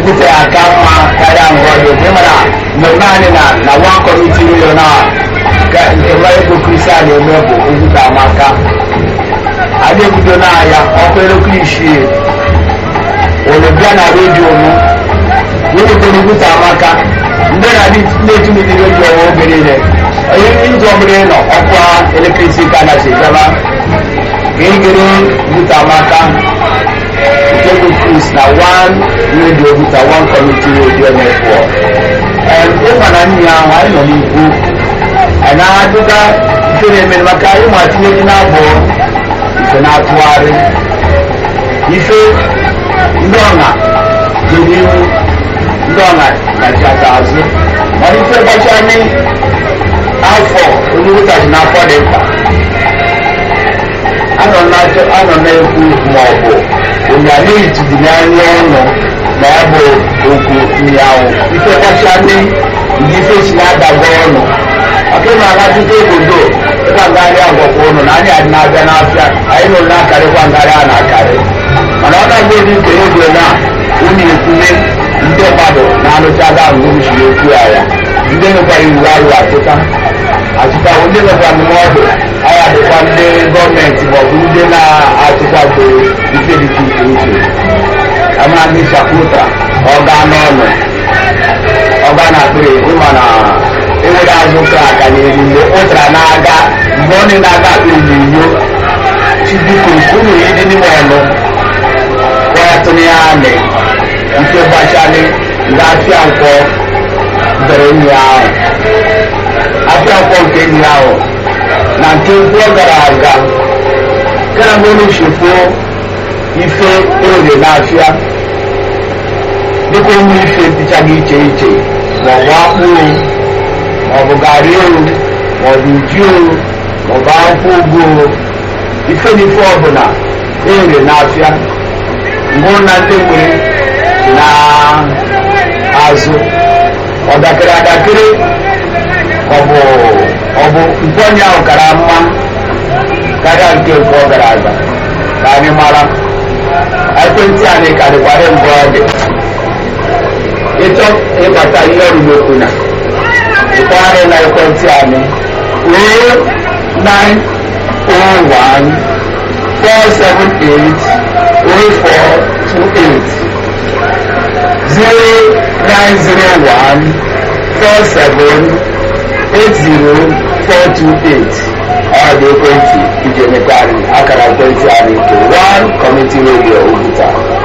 okwute ya aka mma karịa ngwa ọjọọ bụ ịmara mmemme anyị na na one community million a ka nke nwa ego kristian eme bụ okwute amaka adị ebido n'ahịa ọkụ elekere isii olubia na redio mụ wetetere okwute amaka ndị na-etu ndị redio ọwa oge niile onye izu ọbụla ị nọ ọkwa elekere isii ka na chejaba ka ị gere okwute amaka Jego Chris na one radio with a one community radio network. And ụmụ na nyi ahụ anyị nọ n'ikwu anyị na-adụga ife na-emere maka ịmụ atinye gị n'abụ ife na-atụgharị ife ndị ọna dị n'ihu ndị ọna na-achata azụ mana ife gbacha anyị afọ onye wụtachi n'afọ dị mkpa anọ na-ekwu ma ọ bụ onye anaghị tụdiri anya ọnụ ma ọ bụ okwu nyawu ife gbacha ndị ndị ife si na-adago ọnụ maka ịma anatụta obodo ịkwa ngarị agwakwa ụnụ na anyị adị na-abịa n'afịa anyị nụrụ na-akarịkwa ngarị a na-akarị mana ọ na-agba edi nke ego na unu ekwunye ndị mmadụ na-anụchaga ngụrụchiri okwu ya ya ndị nwekwara iwu arụ achịta achịta ndị nwekwa ndụmọdụ anyị adịkwa ndị gọọmenti maọbụ ndị na-achịkwado ife dị iche iche ama ndị shaputa ọga n'ọnụ ọga na akpịrị ịma na enwere azụ ka aka n'elu mgbe ụtara na-aga mgbe ọ na-aga akpịrị n'inyo chibiko unu ịdị n'ime ọnụ kwatụrụ ya amị nke gbachali ndị afịa nkwọ bere nri ahụ afịa nkwọ nke nri ahụ na nke nkwọ gara aga gara mgbe chefuo ife orie n'afịa dịka ụmụ ife dịchaghị iche iche maọbụ akpụ maọbụ garị o maọbụ ji o maọbụ akwụkwọ ugu ife n'ife ọbụla erie n'afịa mbụ na ndị nwere na azụ ọdakịrị adakịrị ọbụ ọbụ nkwenye ahụ kara mma karịa nke nke ọ gara aga ka anyị mara ekwentị anyị karịkwara mgbe ọ dị ịchọ ịbata ihe ọrụmokwu na ịkpọgharị na ekwentị anyị ruo 901 478 0428 0901 47 80428 ọ dị ekwentị iji emekwa anyị akara ekwentị anyị nke 1 Community Radio Oguta